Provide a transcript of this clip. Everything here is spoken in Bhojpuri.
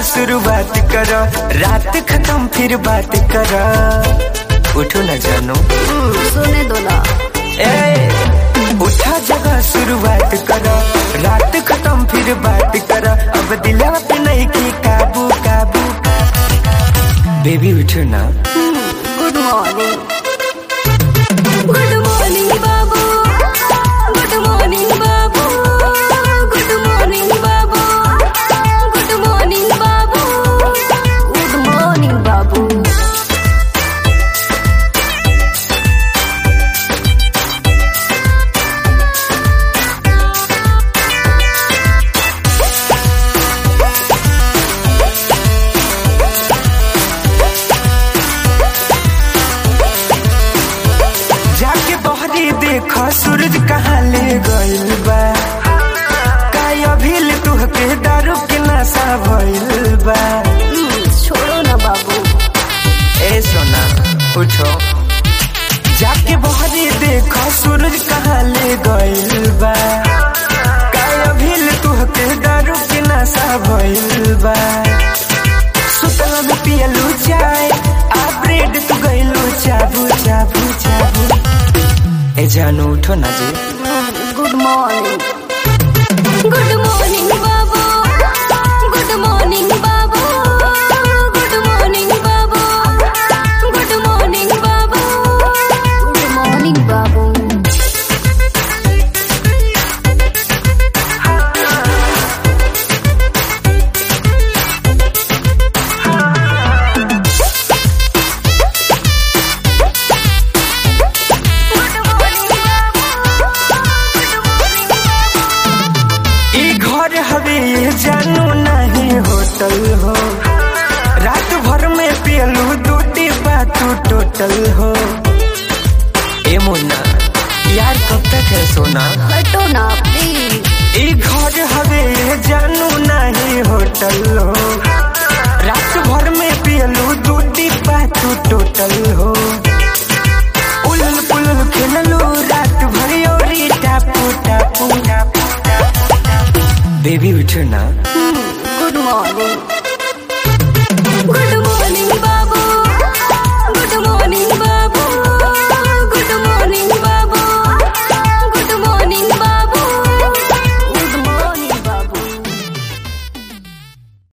शुरुआत कर रात खत्म फिर बात कर उठो न जानो हम्म, सोने दो ना ए उठा जगह शुरुआत कर रात खत्म फिर बात कर अब दिला पे नहीं की काबू काबू बेबी उठो ना गुड मॉर्निंग गुड मॉर्निंग बाबू गुड मॉर्निंग बाबू गुड मॉर्निंग बाबू गुड मॉर्निंग बाबू गुड मॉर्निंग बाबू जाके बहरी देख सूरज कहाँ ले गइल बा काय अभिल तुहके दारू के नशा भइल बा हम्म, छोड़ो ना बाबू ए सोना उठो जाके बहरी देख सूरज कहाँ ले गइल बा काय अभिल तुहके दारू के नशा भइल बा सुतल में पियलू चाय आ ब्रेड तू गइलू चाबू चाबू चाबू ए जानू उठो ना जी गुड मॉर्निंग गुड मॉर्निंग बाबू गुड मॉर्निंग बाबू गुड मॉर्निंग बाबू गुड मॉर्निंग बाबू गुड मॉर्निंग बाबू ई घर हवे ये जानू नहीं होटल हो रात भर में पियलू दू डिब्बा तू टोटल हो ए मुन्ना यार कब तक है सोना हटो ना प्लीज ई घर हवे ये जानू नहीं होटल हो रात भर में पियलू दू डिब्बा तू टोटल हो उलल पुलल खेललू रात भर योरी टापू टापू बेबी उठो ना गुड मॉर्निंग